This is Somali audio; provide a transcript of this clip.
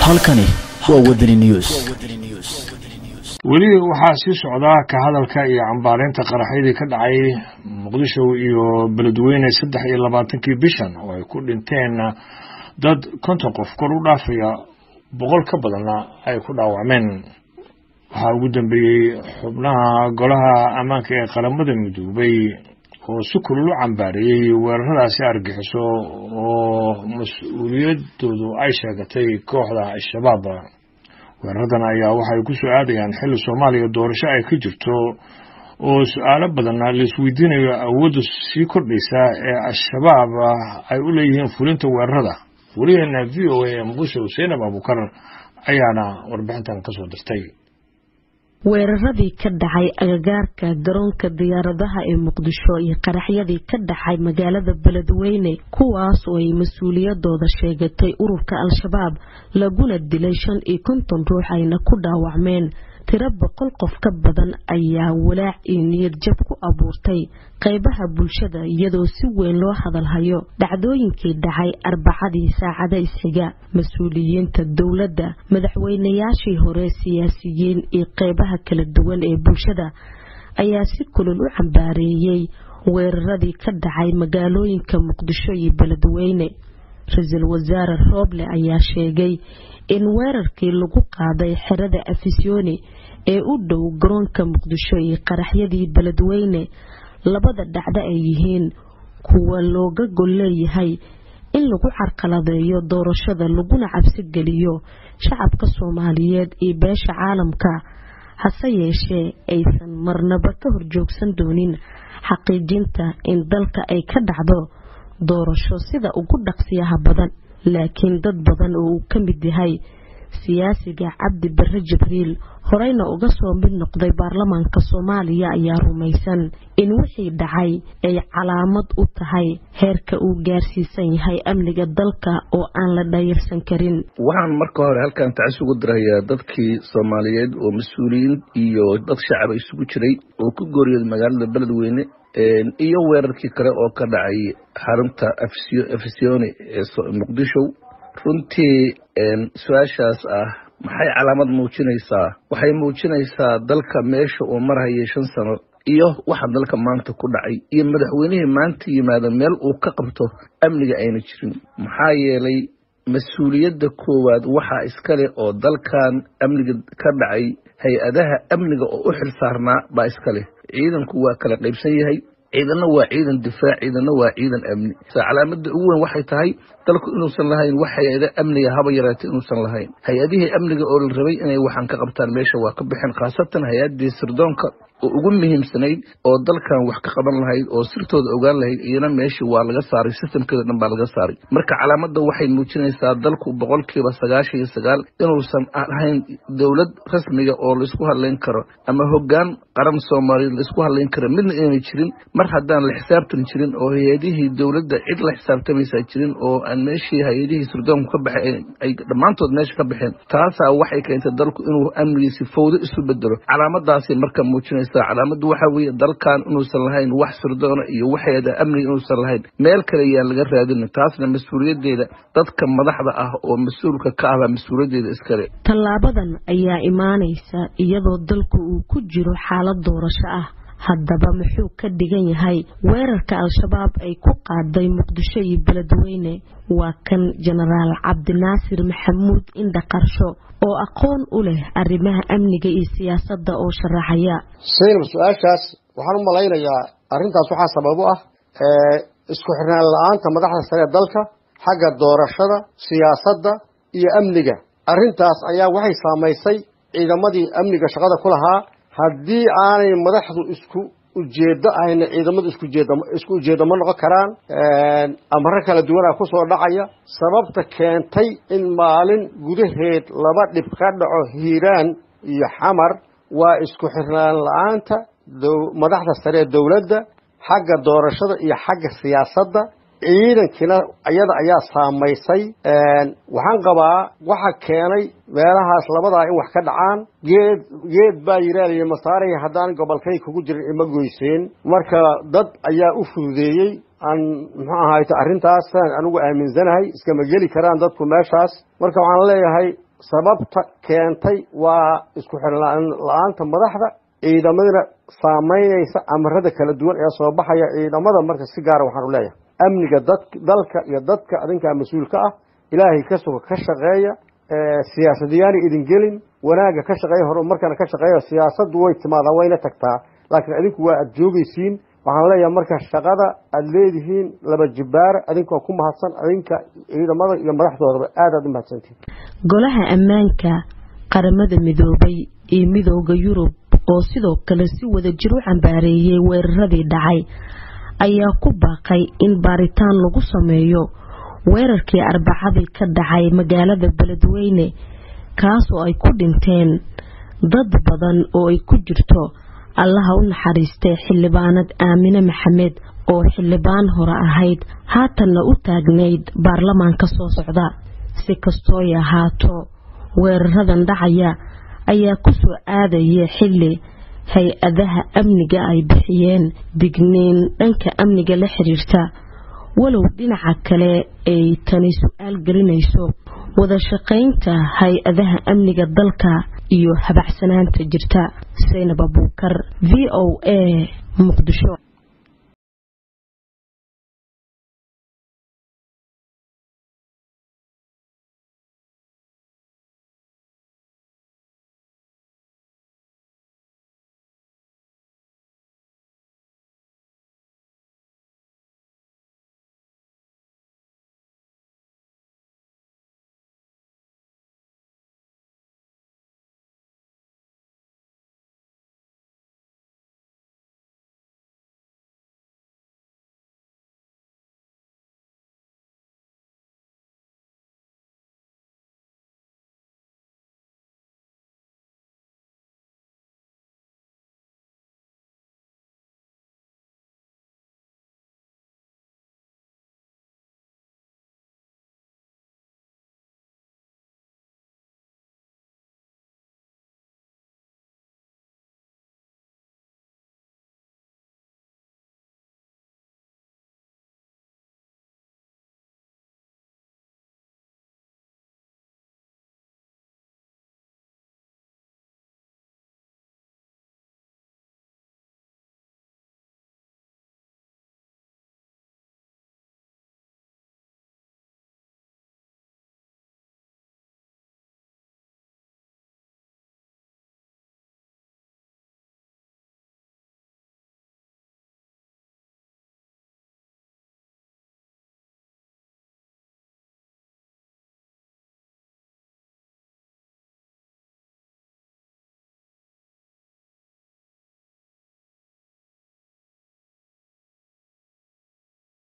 halkani waa wadani news weli waxaa sii socdaa ka hadalka iyo cambaareynta qaraxyadii ka dhacay muqdisho iyo beledweyne saddex iyo labaatankii bishan oo ay ku dhinteen dad konton qof kor u dhaafaya boqol ka badanna ay ku dhaawacmeen waxaa ugu dambeeyey xubnaha golaha ammaanka ee qaramada midoobay oo si kulul u cambaareeyey weeraradaasi argixiso oo mas-uuliyadoodu ay sheegatay kooxda al-shabaab weeraradan ayaa waxay ku soo aadayaan xilli soomaaliya doorasho ay ka jirto oo su-aalo badanna laisweydiinayo awoodda sii kordhaysa ee al-shabaab ay u leeyihiin fulinta weerarada weligeena v o a ee muqdisho seenab abukar ayaana warbixintan ka soo dirtay weeraradii ka dhacay agagaarka garoonka diyaaradaha ee muqdisho iyo qaraxyadii ka dhacay magaalada beledweyne kuwaas oo ay mas-uuliyadooda sheegatay ururka al-shabaab laguna dilay shan iyo konton ruux ayna ku dhaawacmeen tiro boqol qof ka badan ayaa walaac iyo niyad jab ku abuurtay qaybaha bulshada iyadoo si weyn loo hadalhayo dhacdooyinkii dhacay arbacadii saacada isxiga mas-uuliyiinta dowladda madaxweynayaashii hore siyaasiyiin iyo qaybaha kala duwan ee bulshada ayaa si kulul u cambaareeyey weeraradii ka dhacay magaalooyinka muqdisho iyo beledweyne ra-iisul wasaare rooble ayaa sheegay in weerarkii lagu qaaday xerada afisyooni ee u dhow garoonka muqdisho iyo qaraxyadii beledweyne labada dhacdo ay yihiin kuwa looga gol leeyahay in lagu carqaladeeyo doorashada laguna cabsi geliyo shacabka soomaaliyeed iyo beesha caalamka hase yeeshee aysan marnaba ka horjoogsan doonin xaqiijinta in dalka ay ka dhacdo doorasho sida ugu dhaqsiyaha badan laakiin dad badan oo uu ka mid yahay siyaasiga cabdi bare jibriil horeyna uga soo mid noqday baarlamaanka soomaaliya ayaa rumaysan in wixii dhacay ay calaamad u tahay heerka uu gaarsiisan yahay amniga dalka oo aan la dhayirsan karin waxaan marka hore halkan tacis ugu dirayaa dadkii soomaaliyeed oo mas-uuliyiin iyo dad shacaba isugu jiray oo ku gooriyooday magaalada beledweyne iyo weerarkii kale oo ka dhacay xarunta afisyooni ee muqdisho runtii su-aashaas ah maxay calaamad muujinaysaa waxay muujinaysaa dalka meesha uu marhayay shan sano iyo waxa dalka maanta ku dhacay iyo madaxweynihii maanta yimaada meel uu ka qabto amniga ayna jirin maxaa yeelay mas-uuliyadda koowaad waxaa iskale oo dalkan amniga ka dhacay hay-adaha amniga oo u xil saarnaa baa iskaleh ciidanku waa kala qaybsan yahay ciidanna waa ciidan difaac ciidanna waa ciidan amni calaamada ugu weyn waxay tahay dalku inuusan lahayn wax hay-ada amniga haba yaraatay inuusan lahayn hay-adihii amniga oo la rabay inay waxaan ka qabtaan meesha waa ka bixeen khaasatan hay-adii sirdoonka oo ugu muhiimsanayd oo dalkan wax ka qaban lahayd oo sirtooda ogaan lahayd iyana meeshii waa laga saaray sistamkeeda dhan baa laga saaray marka calaamada waxay muujinaysaa dalku boqolkiiba sagaashan iyo sagaal inuusan ahayn dowlad rasmiga oo laisku hadlayn karo ama hogaan qaran soomaaliyeed laisku hadlayn karo midna inayna jirin mar haddaan la xisaabtan jirin oo hay-adihii dowladda cid la xisaabtamaysaa jirin oo aan meeshii hay-adihii sirdoonku ka baxay ay dhammaantood meesha ka baxeen taasaa waxay keentay dalku inuu amnigiisi fowdo isu bedelo calaamadaasay marka muujinaysa calaamadu waxa weeye dalkan inuusan lahayn wax sirdoona iyo waxeeda amniga inuusan lahayn meel kale yaan laga raadina taasna mas-uuliyadeeda dadka madaxda ah oo mas-uulka ka ahbaa mas-uuliyaddeeda iskale tallaabadan ayaa imaanaysa iyadoo dalku uu ku jiro xaalad doorasho ah haddaba muxuu ka dhigan yahay weerarka al-shabaab ay ku qaaday muqdisho iyo beledweyne waa kan jenaraal cabdinaasir maxamuud indha qarsho oo aqoon u leh arrimaha amniga iyo siyaasadda oo sharaxaya saynab su-aashaas waxaan u malaynayaa arrintaas waxaa sabab u ah isku xirnaan la-aanta madaxda sare ee dalka xagga doorashada siyaasadda iyo amniga arrintaas ayaa waxay saamaysay ciidamadii amniga shaqada ku lahaa haddii aanay madaxdu isku ujeedo ahayna ciidamadu isku ujeedo ma noqon karaan amaro kala duwanaa kusoo dhacaya sababta keentay in maalin gudaheed laba dhib ka dhaco hiiraan iyo xamar waa isku xirnaan la-aanta madaxda sare ee dowladda xagga doorashada iyo xagga siyaasadda ciidankiina iyada ayaa saamaysay waxaan qabaa waxa keenay meelahaas labadaa in wax ka dhacaan geed geed baa yiraalaya masaaraya haddaan gobolkay kugu jirin ima goyseen marka dad ayaa u fududeeyey aan muxuu ahayta arrintaasaan anigu aaminsanahay iskama geli karaan dadku meeshaas marka waxaan leeyahay sababta keentay waa isku xirnaan la-aanta madaxda ciidamadina saameynaysa amarada kala duwan ee soo baxaya ciidamada marka si gaara waxaan u leeyahay amniga dad dalka iyo dadka adinkaa mas-uulka ah ilaahay ka suga ka shaqeeya siyaasadiyaani idin gelin wanaagga ka shaqeeya horumarkana ka shaqeeya siyaasaddu way timaadaa wayna tagtaa laakiin adinku waa aada joogaysiin waxaan leeyahay marka shaqada aada leedihiin laba jibaara adinkoo ku mahadsan adinka ciidamada iyo madaxdoodaba aad aad u mahadsantihin golaha ammaanka qaramada midoobay iyo midooda yurub oo sidoo kale si wada jir u cambaareeyey weeraradii dhacay ayaa ku baaqay in baaritaan lagu sameeyo weerarkii arbacadii ka dhacay magaalada beledweyne kaasoo ay ku dhinteen dad badan oo ay ku jirto allaha u naxariistay xildhibaanad aamine maxamed oo xildhibaan hore ahayd haatanna u taagnayd baarlamaanka soo socda si kastooy ahaato weeraradan dhacaya ayaa ku soo aadaya xilli hay-adaha amniga ay bixiyeen digniin dhanka amniga la xiriirta walow dhinaca kale ay tani su-aal gelinayso wada shaqaynta hay-adaha amniga dalka iyo habacsanaanta jirta saynab abuukar v o a muqdisho